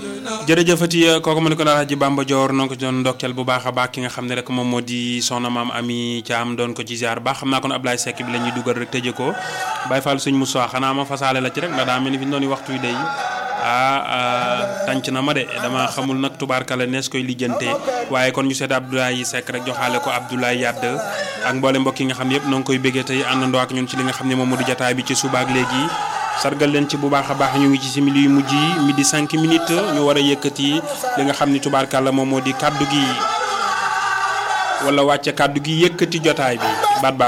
jërëjëfati kooku ma ne ko daal Hadji Bamba Dior noo ko doon ndokkeel bu baax a baax ki nga xam ne rek moom moo di soxna maam Ami Thiam doon ko ci ziar baax xam naa kon Ablaye Seck bi la ñuy dugal rek tëjee ko Baye Fall suñ Moussa xanaa ma fasaale la ci rek ndax daa mel ni fi ñu doon waxtu wi day ah tànc na ma de dama xamul nag tubaarkala nees koy lijjantee waaye kon ñu seet Abdoulaye Seck rek joxaale ko Abdoulaye Yadd ak mboole mbokk yi nga xam ne yëpp noo ngi koy béggee tey àndandoo ak ñun ci li nga xam ne moom moo di jataay bi ci suba ak léegi sargal leen ci bu baax a baax ñu ngi ci simili yu mujj yi midi 5 minutes ñu war a yëkkati li nga xam ni tubaarkàlla moom moo di kaddu gi wala wàcce kaddu gi yëkkati jotaay bi baat baa